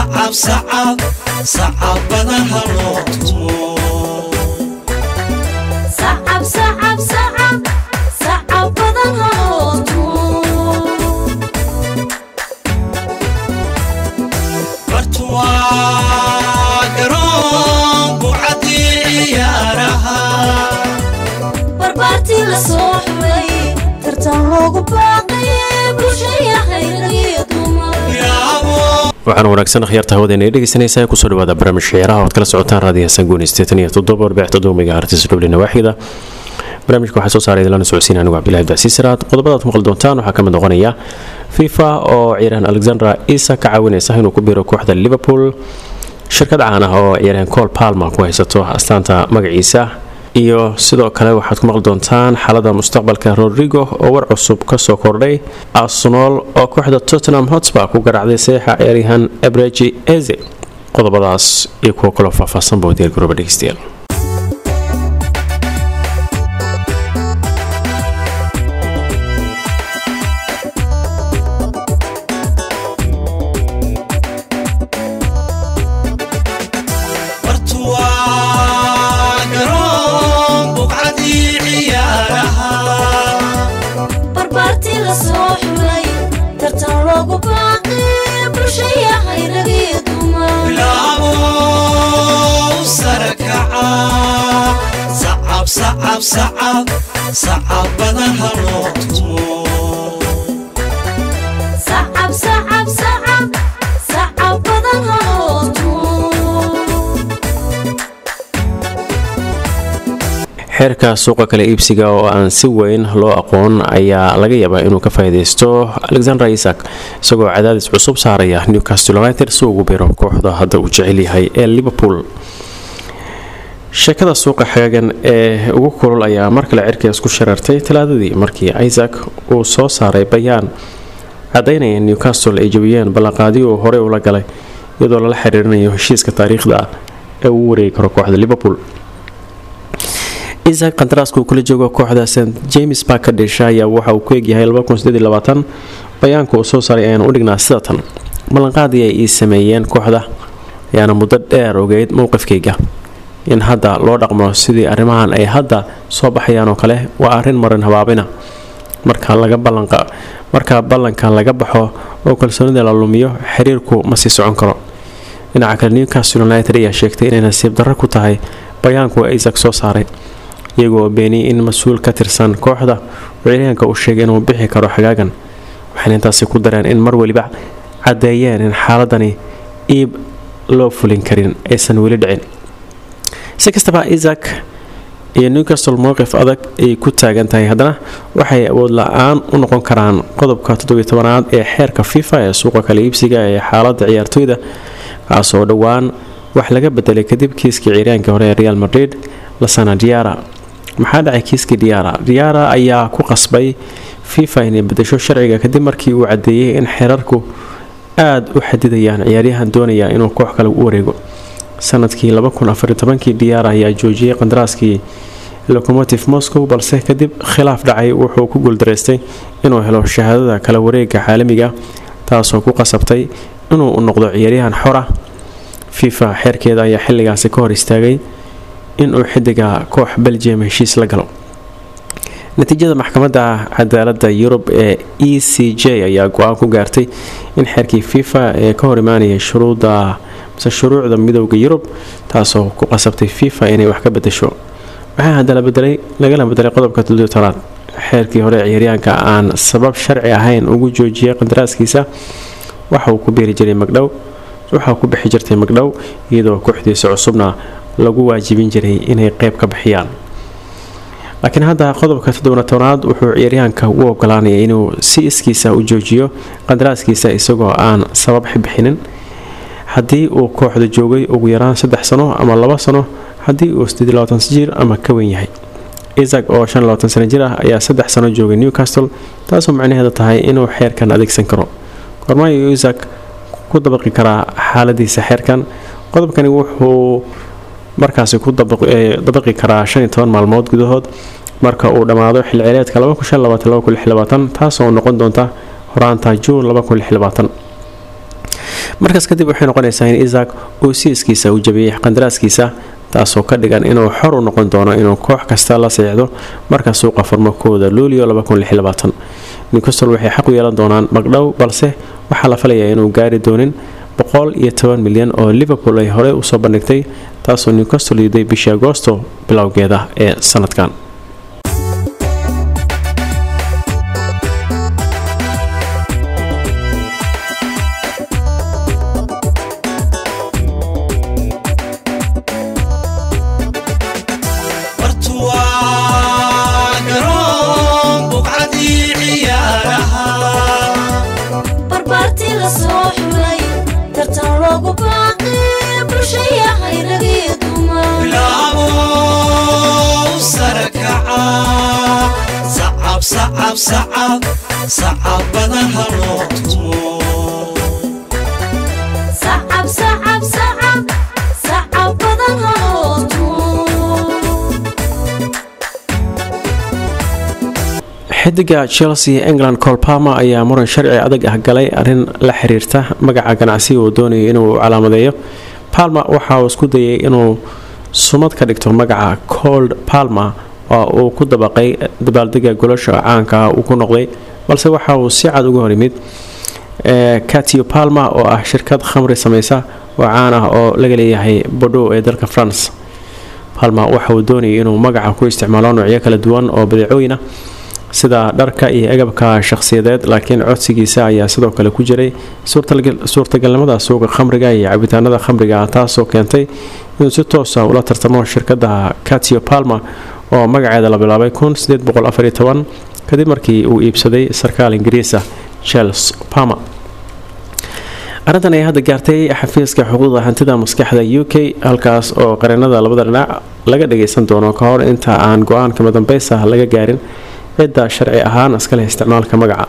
sacab sacab sacabada haloo tumo sacab sacab sacab sacab badan haloo tumo bartuwaa garoon bucadii ciyaaraha barbaartii la soo xulay tartan loogu baaqay bulshaya hayragiyo dumar yaabo waxaana wanaagsan akhyaarta hawadeena ee dhegeysanaysaa kusoo dhawaada barnaamij ciyaaraha oad kala socotaan raadiyaha sangooni sideetan iyo toddoba warbaax toddoba artis dhuble nawaaxida barnaamijka waxaa soo saaray lana socodsiin anigu cabdillahi abdicasiis siraad qodobadaad ku maqli doontaan waxaa ka mid noqonaya fifa oo ciyaaryahan alexandra isa ka caawinaysa inuu ku biiro kooxda liverpool shirkad caan ah oo ciyaaryahan col palma ku haysato astaanta magaciisa iyo sidoo kale waxaad ku maqli doontaan xaalada mustaqbalka rodrigo oo war cusub kasoo kordhay arsenal oo kooxda tottenham hotspur ku garaacday saxiixa ciyaaryahan ebreji eze qodobadaas iyo kuwo kaloo faahfaahsan boo diyaargarooba dhegeystayaal bartuwaa garoon bucadii ciyaaraha barbaartii la soo xulay tartan loogu baaqay bulshaya hayragiyo dumar bilaabo sarakaca sacab sacab sacab sacabada haloo tumo sacab sacab sacab sacab badan haloo tumo xeerka suuqa kale iibsiga oo aan si weyn loo aqoon ayaa laga yaabaa inuu ka faa'iidaysto alexander isak isagoo cadaadis cusub saaraya newcastle united si ugu biro kooxda hadda uu jecel yahay ee liverpool sheekada suuqa xagaagan ee ugu kulul ayaa mar kale cirkaas ku shareertay talaadadii markii isaac uu soo saaray bayaan cadaynaya in newcastle ay jabiyeen ballanqaadiyo uu horey ula galay iyadoo lala xiriirinayo heshiiska taariikhda ah ee uu wareegi karo kooxda liverpool isaac kandaraaska uu kula joogo kooxda st james park ka dhesha ayaa waxa uu ku egyahay bayaanka uu soo saaray ayaan u dhignaa sida tan ballanqaadii ay ii sameeyeen kooxda ayaana muddo dheer ogeyd mowqifkayga in hadda loo dhaqmo sidii arrimahan ay hadda soo baxayaan oo kale waa arrin marin habaabina marka laga ballanqa marka ballanka laga baxo oo kalsoonida la lumiyo xiriirku ma sii socon karo dhinaca kale newcastle united ayaa sheegtay inay nasiib darro ku tahay bayaanku isaac soo saaray iyagoo beeniyey in mas-uul ka tirsan kooxda uu ciyaaryahanka uu sheegay inuu bixi karo xagaagan waxayna intaasi ku dareen in mar weliba caddeeyeen in xaaladani iib loo fulin karin aysan weli dhicin si kastaba isaac iyo newcastle mowqif adag ay ku taagan tahay haddana waxay awood la-aan u noqon karaan qodobka toddobiy-tobanaad ee xeerka fifa ee suuqa kale iibsiga ee xaaladda ciyaartooyda kaasoo dhowaan wax laga bedelay kadib kiiskii ciyaaryahankii hore ee real madrid lasana diara maxaa dhacay kiiskii diara diara ayaa ku qasbay fifa inay bedesho sharciga kadib markii uu cadeeyey in xeerarku aada u xadidayaan ciyaaryahan doonaya inuu koox kale u wareego sanadkii kii diara ayaa joojiyey qandaraaskii locomotive moscow balse kadib khilaaf dhacay wuxuu ku guuldaraystay inuu helo shahaadada kala wareega caalamiga taasoo ku qasabtay inuu noqdo ciyaaryahan xor ah fifa xeerkeeda ayaa xilligaasi ka hor istaagay inuu xidiga koox belgium heshiis la galo natiijada maxkamadda cadaalada yurub ee e c j ayaa go-aan ku gaartay in xeerkii fifa ee ka hor imaanayay shuruuda mise shuruucda midooda yurub taasoo ku qasabtay fifa inay wax ka bedesho waxaa hadda lagala bedelay qodobka todobtanaad xeerkii hore ciyaaryahanka aan sabab sharci ahayn ugu joojiyay qandaraaskiisa waxa uu ku biiri jiray magdhow waxaa ku bixi jirtay magdhow iyadoo kooxdiisa cusubna lagu waajibin jiray inay qeyb ka bixiyaan laakiin hadda qodobka toddobnatanaad wuxuu ciyaaryahanka u ogolaanaya inuu si iskiisa u joojiyo qandaraaskiisa isagoo aan sabab bixinin haddii uu kooxda joogay ugu yaraan saddex sano ama laba sano haddii uu jir ama ka weyn yahay isaac oo sano jir ah ayaa saddex sano joogay newcastle taasoo macnaheeda tahay inuu xeerkan adeegsan karo kormaayo isaac ku dabaqi karaa xaaladiisa xeerkan qodobkani wuxuu markaasi ku dabaqi karaa maalmood gudahood marka uu dhammaado xilceleedka taasoo noqon doonta horaanta juun markaas kadib waxay noqonaysaa in isaac uu siiskiisa u jabiyey qandaraaskiisa taasoo ka dhigan inuu xor u noqon doono inuu koox kasta la seexdo marka suuqa furmo kooda luulio newcastle waxay xaq u yeelan doonaan magdhow balse waxaa la filayaa inuu gaari doonin boqol iyo toban milyan oo liverpool ay horey usoo bandhigtay taasoo newcastle yiday bishii agoosto bilowgeeda ee sanadkan bartuwaa garoon buqcadii ciyaaraha barbaartii la soo xulay tartan loogu baaqay bulshayahay ragii dumar bilaabo sare kaca sacab sacab sacab sacab badan ha loo tumo sacab sacab sacab sacab badan haloo tumo xidiga chelsea england colpama ayaa muran sharci adag ah galay arrin la xiriirta magaca ganacsiga uu doonayo inuu calaamadeeyo palma waxa uu isku dayay inuu sumad ka dhigto magaca cold palma oo uu ku dabaqay dabaaldega golasha caanka ah uu ku noqday balse waxa uu si cad uga hor yimid catio palma oo ah shirkad khamri sameysa oo caan ah oo laga leeyahay bordeaux ee dalka france palma waxa uu doonayay inuu magaca ku isticmaalo noocyo kala duwan oo badeecooyin ah sida dharka iyo agabka shakhsiyadeed laakiin codsigiisa ayaa sidoo kale ku jiray suurtagalnimada suuqa khamriga iyo cabitaanada khamriga ah taasoo keentay inuu si toosa ula tartamo shirkada catio palma oo magaceeda la bilaabay kadib markii uu iibsaday sarkaal ingiriisa charles palmer arrintan ayaa hadda gaartay xafiiska xuquuqda hantida maskaxda u k halkaas oo qareenada labada dhinac laga dhageysan doono ka hor inta aan go-aanka madambeysa laga gaarin cidda sharci ahaan iska leh isticmaalka magaca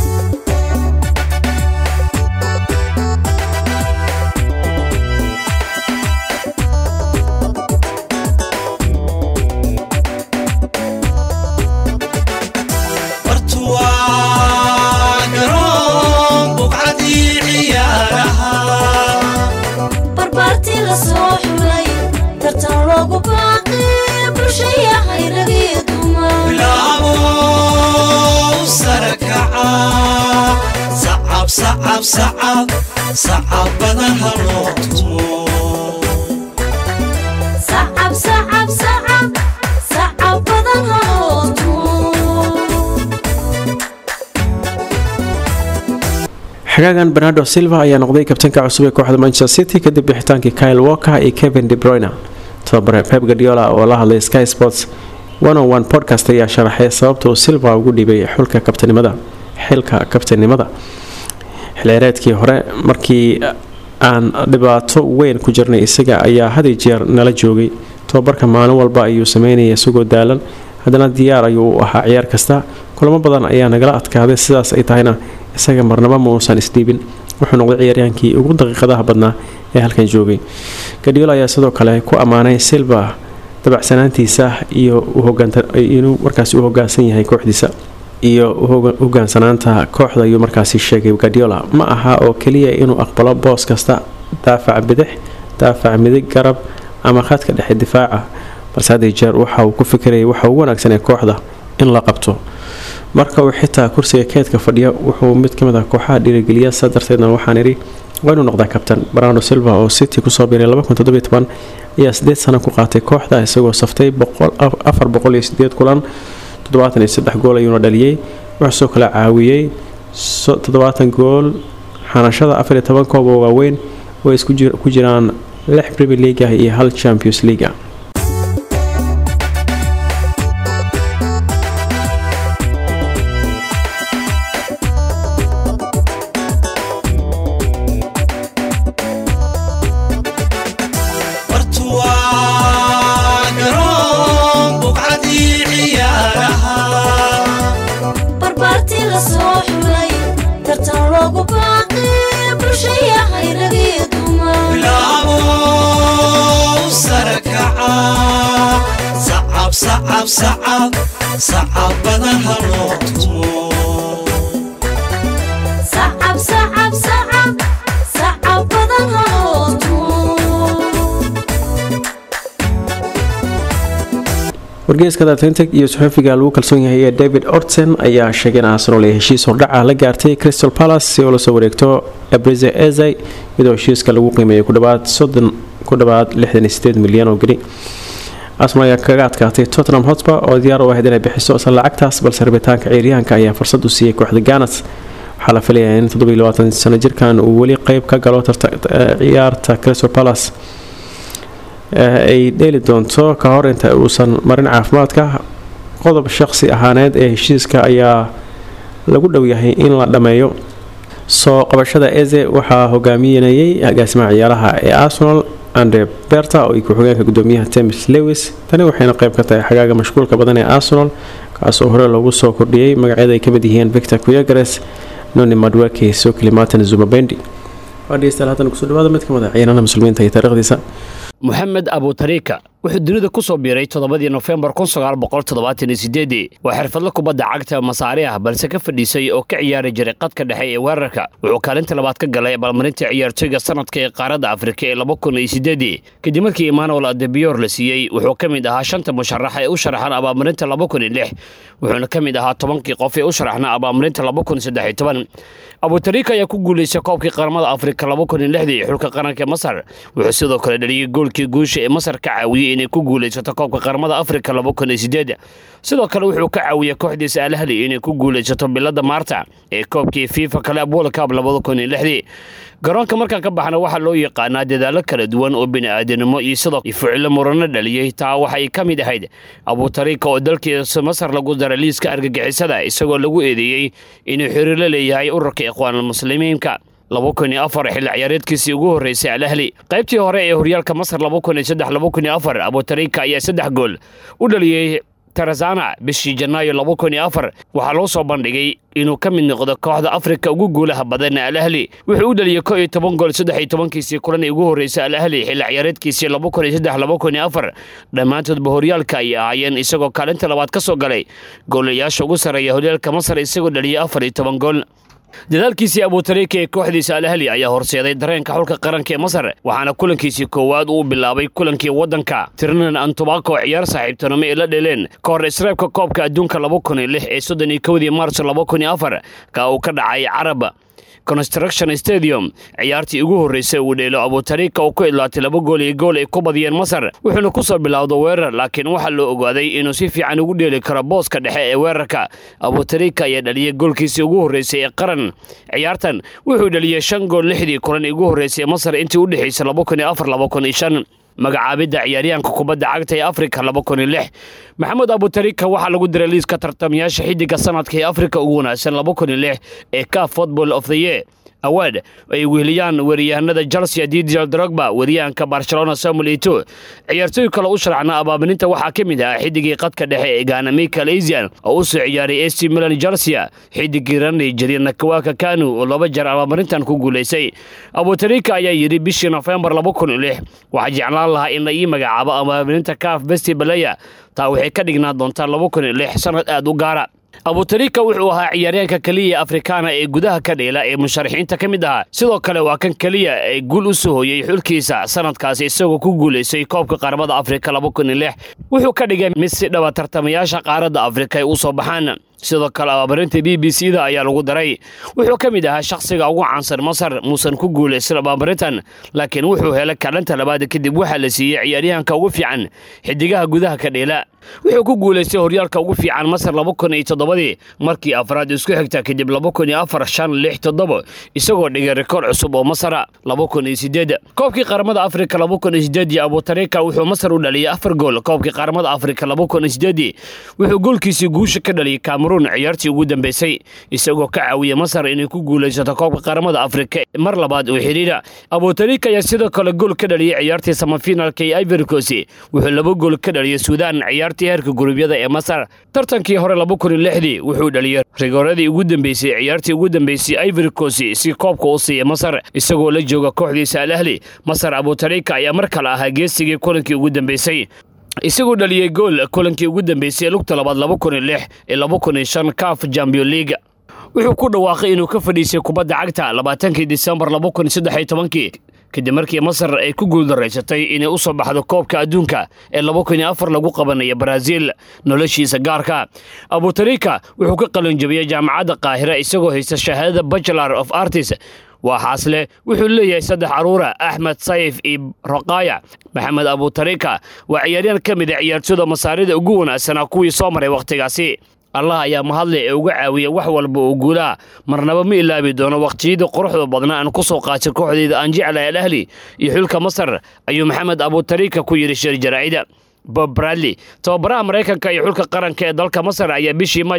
bartuwaa garoon buqcadii ciyaaraha barbaartii la soo xulay tartan loogu baaqay bulshayahay ragii dumar bilaabo sare kaca sacab sacab sacab sacab badan ha loo tumo sacab sacab sacab sacab badan haloo tumo xagaagan bernardo silva ayaa noqday kabtanka cusub ee kooxda manchester city kadib bixitaankii kyle walker iyo kevin de bruyne tababare pep guardiola oo la hadlay sky sports one on one podcast ayaa sharaxay sababta uu silva ugu dhibay xulka kabtanimada xilka kabtanimada xilciyaareedkii hore markii aan dhibaato weyn ku jirnay isaga ayaa had iyo jeer nala joogay tababarka maalin walba ayuu sameynaya isagoo daalan haddana diyaar ayuu u ahaa ciyaar kasta kulamo badan ayaa nagala adkaaday sidaas ay tahayna isaga marnaba ma uusan isdhiibin wuxuu noqday ciyaaryaankii ugu daqiiqadaha badnaa ee halkan joogay gadiola ayaa sidoo kale ku ammaanay silva dabacsanaantiisa iyo inuu markaasi u hogaansan yahay kooxdiisa iyo hogaansanaanta kooxda ayuu markaasi sheegay gadiola ma aha oo keliya inuu aqbalo boos kasta daafac bidix daafac midig garab ama khadka dhexe difaaca balse hadii jeer waxa uu ku fikirayay waxa ugu wanaagsan ee kooxda in la qabto marka uu xitaa kursiga keedka fadhiya wuxuu mid kamid ah kooxaha dhiirigeliya saa darteedna waxaan idhi waa inuu noqdaa kabtan barando silva oo city kusoo biiray ayaa sideed sano ku qaatay kooxda isagoo saftay kulan gool ayuuna dhaliyey wuxuu soo kala caawiyey gool xanashada koob oo waaweyn oo ay ku jiraan lix premier league iyo hal champions league bartuwaa garoon buqcadii ciyaaraha barbaartii la soo xulay tartan loogu baaqay bulshayahay ragii dumar bilaabo sare kaca sacab sacab sacab sacab badan ha loo tumo sacab sacab sacab sacab wargeyska atlantic iyo saxufiga lagu kalsoon yahay ee david orton ayaa sheegay in arsenal ay heshiis hordhaca la gaartay crystal palace si oo lasoo wareegto abrize eze iyadoo heshiiska lagu qiimeeyay ku dhawaad soddon ku dhawaad lixdan iyo sideed milyan oo geni arsenal ayaa kaga adkaatay tottenham hotspur oo diyaar u ahayd inay bixiso isla lacagtaas balse rabitaanka ciyaaryahanka ayaa fursad u siiyey kooxda ganas waxaa la filayaa in toddobiilabaatan sano jirkan uu weli qeyb ka galo ciyaarta crystal palace ay dheeli doonto ka hor inta uusan marin caafimaadka qodob shaqsi ahaaneed ee heshiiska ayaa lagu dhow yahay in la dhammeeyo soo qabashada eze waxaa hogaaminayay agaasimaha ciyaaraha ee arsenal andre berta oo ku-xigeenka gudoomiyaha temis lewis tani waxayna qeyb ka tahay xagaaga mashquulka badan ee arsenal kaas oo hore loogu soo kordhiyey magacyada ay kamid yihiin victor kuyagares noni madwake sokli martin zumabendi waadhegeystayaal haatan kusoo dhawaada mid ka mid a ciyaarana muslimiinta iyo taariikhdiisa moxamed abutariika wuxuu dunida ku soo biiray toddobadii nofembar waa xirfadla kubadda cagta masaari ah balse ka fadhiisay oo ka ciyaari jiray qadka dhexe ee weerarka wuxuu kaalinta labaad ka galay abaalmarinta ciyaartoyga sanadka ee qaaradda afrika ee kadib markii emmanuel adebiyor la siiyey wuxuu ka mid ahaa shanta musharax ee u sharaxan abaalmarinta wuxuuna ka mid ahaa tobankii qof ee u sharaxna abaalmarinta abutariika ayaa ku guulaystay koobkii qaramada afrika xulka qaranka masar wuxuu sidoo kale dhaliyey goolkii guusha ee masar ka caawiyey inay ku guulaysato koobka qaramada afrika sidoo kale wuxuu ka caawiyey kooxdiisa alahli inay ku guulaysato bilada maarta ee koobkii fifa club world cup garoonka markaan ka baxna waxaa loo yaqaanaa dadaalo kala duwan oo bini'aadanimo iyo sidoo ficilo murano dhaliyey taa waxay ka mid ahayd abutariika oo dalkiisa masar lagu daray liiska argagixisada isagoo lagu eedeeyey inuu xiriirla leeyahay ururka ikhwaanulmuslimiinka xilli ciyaareedkiisii ugu horreysay alahli qaybtii hore ee horyaalka masar abutariika ayaa saddex gool u dhaliyey tarazana bishii janaayo waxaa loo soo bandhigay inuu ka mid noqdo kooxda afrika ugu guulaha badan alahli wuxuu u dhaliyey ko iyo toban gool saddex iyo tobankiisii kulan ee ugu horreysay alahli xilli ciyaareedkiisii dhammaantoodba horyaalka ay ahaayeen isagoo kaalinta labaad ka soo galay goolayaasha ugu sarreeya horyaalka masar isagoo dhaliyey afar iyo toban gool dadaalkiisii abutariika ee kooxdiisa alahli ayaa horseeday dareenka xulka qaranka ee masar waxaana kulankiisii koowaad uu bilaabay kulankii waddanka tirnan antobako ciyaar saaxiibtinimo ee la dheleen ka hor isreebka koobka adduunka ee soddon iyo kowdii maars ka uu ka dhacay carab construction stadium ciyaartii ugu horreysay uu dheelo abutariika oo ku idlaatay laba gool iyo gool ay ku badiyeen masar wuxuuna ku soo bilowda weerar laakiin waxaa loo ogaaday inuu si fiican ugu dheeli karo booska dhexe ee weerarka abutariika ayaa dhaliyey goolkiisii ugu horreysay ee qaran ciyaartan wuxuu dhaliyey shan gool lixdii kulan ee ugu horreysay ee masar intii u dhexaysay magacaabidda ciyaaryahanka kubadda cagta ee afrika maxamed abutariika waxaa lagu diray liiska tartamayaasha xidiga sanadka ee afrika ugu wanaagsan ee ka football of the year award ay weheliyaan weeryahanada chelsea didier drogba weeryahanka barcelona samuel ito ciyaartooy kale u sharacna abaabininta waxaa ka mid ah xidigii qadka dhexe ee gaana michael asian oo u soo ciyaaray ac milan chelsea xidigii ranay jiriya nakawaka kanu oo laba jeer abaabinintan ku guulaysay abutariika ayaa yidhi bishii nofembar waxaa jeclaan lahaa in la ii magacaabo abaabininta kaaf besti balaya taa waxay ka dhignaa doontaa sanad aad u gaara abutariika wuxuu ahaa ciyaaryahanka keliya afrikaana ee gudaha ka dheela ee musharaxiinta ka mid ahaa sidoo kale waa kan keliya ee guul u soo hooyey xulkiisa sanadkaasi isagoo ku guulaysay koobka qaramada afrika wuxuu ka dhigay mid si dhaba tartamayaasha qaaradda afrika ay u soo baxaan sidoo kale abaabarinta b b c da ayaa lagu daray wuxuu ka mid ahaa shakhsiga ugu caansan masar muusan ku guulaysan abaabarintan laakiin wuxuu helay kaalinta labaad kadib waxaa la siiyey ciyaaryahanka ugu fiican xidigaha gudaha ka dheela wuxuu ku guulaystay horyaalka ugu fiican masar ii markii afraad isku xigta kadib isagoo dhigay rikoor cusub oo masara koobkii qaramada afrika abutariika wuxuu masar u dhaliyay afar gool koobkii qaramada afrika wuxuu goolkiisii guusha ka dhaliyay kameruun ciyaartii ugu dambeysay isagoo ka caawiyey masar inay ku guulaysato koobka qaramada afrika mar labaad oo xidhiira abutariika ayaa sidoo kale gool ka dhaliyay ciyaartii samafinaalka ee ivoricos wuxuu laba gool ka dhaliyay suudaan ciyaartii heerka gurubyada ee masar tartankii hore wuxuu dhaliyey rigooradii ugu dambeysay ciyaartii ugu dambeysay ivoricos si koobka u siiya masar isagoo la jooga kooxdiisa alahli masar abutariika ayaa mar kale ahaa geesigii kulankii ugu dambeysay isagoo dhaliyey gool kulankii ugu dambeysay lugta labaad ee caf champion leaga wuxuu ku dhawaaqay inuu ka fadhiisay kubadda cagta labaatankii disembar kadib markii masar ay ku guuldaraysatay inay u soo baxdo koobka adduunka ee lagu qabanaya baraaziil noloshiisa gaarka abutarika wuxuu ka qalinjabiyey jaamacadda qaahira isagoo haysta shahaadada bachelor of artist waa xaasle wuxuu leeyahay saddex caruura axmed sayf iyo roqaaya maxamed abutarika waa ciyaaryahan ka mid a ciyaartooda masaarida ugu wanaagsanaa kuwii soo maray wakhtigaasi allah ayaa mahadle ee uga caawiya wax walba oo guulaha marnaba ma ilaabi doono wakhtiyadii quruxda badna aan ku soo qaatay kooxdayda aan jeclahay al ahli iyo xulka masar ayuu maxamed abutarika ku yidhi shir jaraa'ida bob bradley tababaraha maraykanka iyo xulka qaranka ee dalka masar ayaa bishii maaj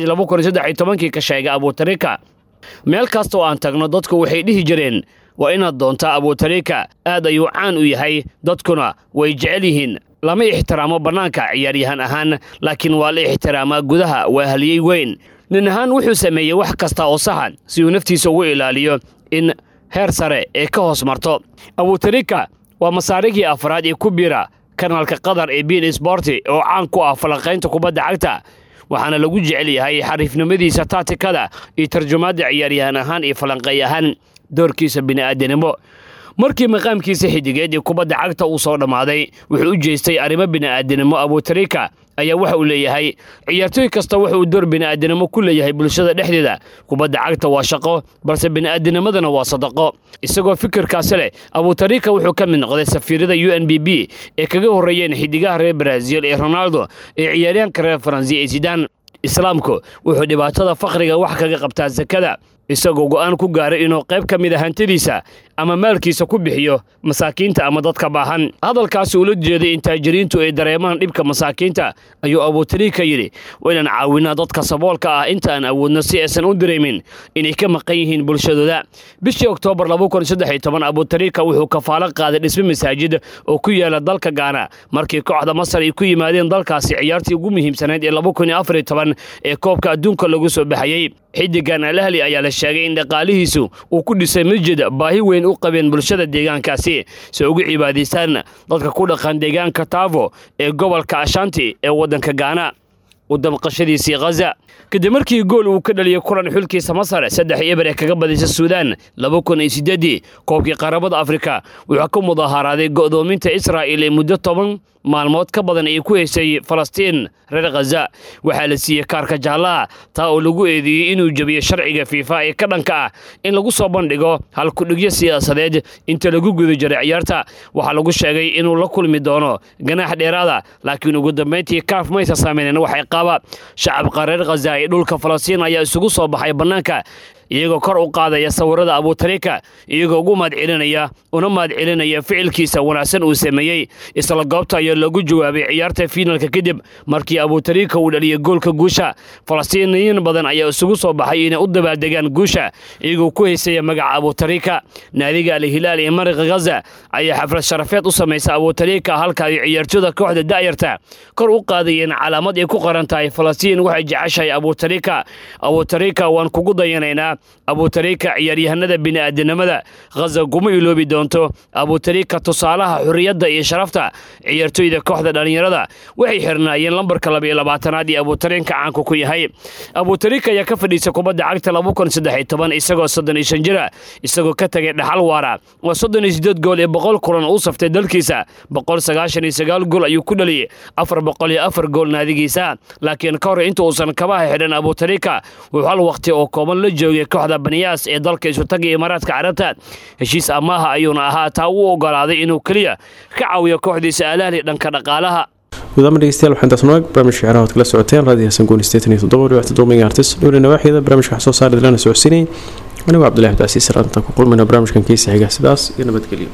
kii ka sheegay abutarika meel kasta oo aan tagno dadku waxay dhihi jireen waa inaad doontaa abutarika aad ayuu caan u yahay dadkuna way jecel yihiin lama ixtiraamo bannaanka ciyaaryahan ahaan laakiin waa la ixtiraamaa gudaha waa haliyey weyn nin ahaan wuxuu sameeyey wax kasta oo saxa si uu naftiisa ugu ilaaliyo in heer sare ee ka hoos marto abutarika waa masaarigii afraad ee ku biira kanaalka qatar ee bin sborti oo caan ku ah falanqaynta kubadda cagta waxaana lagu jecel yahay xariifnimadiisa taatikada iyo tarjumaadda ciyaaryahan ahaan iyo falanqeey ahaan doorkiisa bini'aadanimo markii maqaamkiisa xidigeed ee kubadda cagta uu soo dhammaaday wuxuu u jeestay arrimo bini'aadanimo abutarika ayaa waxa uu leeyahay ciyaartooy kasta wuxuu door bini'aadanimo ku leeyahay bulshada dhexdeeda kubadda cagta waa shaqo balse bini'aadanimadana waa sadaqo isagoo fikirkaasi leh abutarika wuxuu ka mid noqday safiirada u n b b ee kaga horreeyeen xidigaha reer baraaziil ee ronaldo ee ciyaaryahanka reer faransi ee sidaan islaamku wuxuu dhibaatada fakhriga wax kaga qabtaa sakada isagoo go'aan ku gaaray inuu qayb ka mid a hantidiisa ama maalkiisa ku bixiyo masaakiinta ama dadka baahan hadalkaasi uula jeeday in taajiriintu ay dareemaan dhibka masaakiinta ayuu abutarika yidhi waa inaan caawinaa dadka saboolka ah inta aan awoodno si aysan u dareemin inay ka maqan yihiin bulshadooda bishii oktoobar abutarika wuxuu kafaalo qaaday dhisme masaajid oo ku yaala dalka gaana markii kooxda masar ay ku yimaadeen dalkaasi ciyaartii ugu muhiimsanayd ee ee koobka adduunka lagu soo baxayey xidigan alahli ayaa la sheegay in dhaqaalihiisu uu ku dhisay masjid baahi weyn u qabeen bulshada deegaankaasi si ugu cibaadaystaan dadka ku dhaqan deegaanka taavo ee gobolka ashanti ee waddanka gaana u damqashadiisii khaza kadib markii gool uu ka dhaliyey kulan xulkiisa masar saddex eber ee kaga badisay suudaan koobkii qaramada afrika wuxuu ka mudaharaaday go'doominta israa'il ee muddo toban maalmood ka badan ay ku haysay falastiin reer khaza waxaa la siiyey kaarka jaallaha taa oo lagu eedeeyey inuu jebiyo sharciga fiifa ee ka dhanka ah in lagu soo bandhigo halkudhigyo siyaasadeed inta lagu guda jiray ciyaarta waxaa lagu sheegay inuu la kulmi doono ganaax dheeraada laakiin ugu dambayntii kaaf maysa saameynen waxay qaaba shacabka reer khaza ee dhulka falastiin ayaa isugu soo baxay bannaanka iyagoo kor u qaadaya sawirada abutarika iyagoo ugu mahadcelinaya una mahadcelinaya ficilkiisa wanaagsan uu sameeyey isla goobta ayaa loogu jawaabay ciyaarta fiinalka kadib markii abutarika uu dhaliyay goolka guusha falastiiniyiin badan ayaa isugu soo baxay inay u dabaaldegaan guusha iyagoo ku haysaya magaca abutarika naadiga alhilaal ee mariqa khaza ayaa xaflad sharafeed u samaysa abutarika halka ay ciyaartooda kooxda da'yarta kor u qaadayeen calaamad ay ku qoran tahay falastiin waxay jeceshahay abutarika abutarika waan kugu dayanaynaa abutarika ciyaaryahanada bini'aadanimada khaza kuma iloobi doonto abutarika tusaalaha xurriyadda iyo sharafta ciyaartooyda kooxda dhallinyarada waxay xirnaayeen lambarka labaiyo labaatanaad iyo abutarinka caanku ku yahay abutarika ayaa ka fadhiisa kubadda cagta isagoo soddon iyo shan jira isagoo ka tegay dhaxal waara waa soddon iyo siddeed gool ee boqol kulan uu saftay dalkiisa boqol sagaashan iyo sagaal gool ayuu ku dhaliyey afar boqol iyo afar gool naadigiisa laakiin ka hor inta uusan kabaha xidhan abutarika wuxuu hal wakhti oo kooban la joogay kooxda baniyaas ee dalka isutaga imaaraadka carabta heshiis amaaha ayuuna ahaa taa u ogolaaday inuu keliya ka caawiyo kooxdiisa alahli dhanka dhaqaalaha gudaama dhegeystayaal waxaan taas noog barnaamijka ciyaaraha ad kala socoteen raadiyo hasan guuni sideetan iyo toddoba dhibicta dominga artis dhowri nawaaxiyada barnaamijka wax soo saari dilana socodsiinayay anigoo cabdullahi abdicasiis raanta ku kulmayna barnaamijkan kiisa xiga sidaas iyo nabadgelyo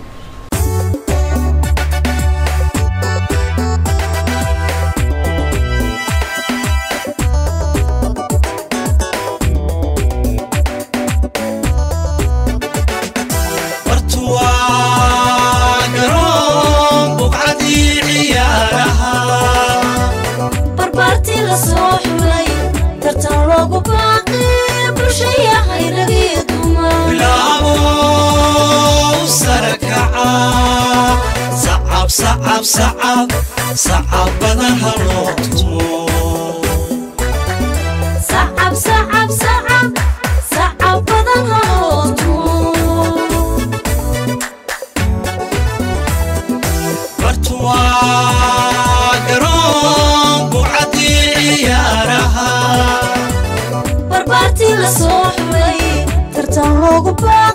bartuwaa garoon buqcadii ciyaaraha barbaartii la soo xulay tartan loogu baaqi bulshaya hayragii dumar bilaabo sarakaca sacab sacab sacab sacabadaha loo tumo sacab sacab sacab sacab badan haloo tumo la soo xulay tartan loogu baaqay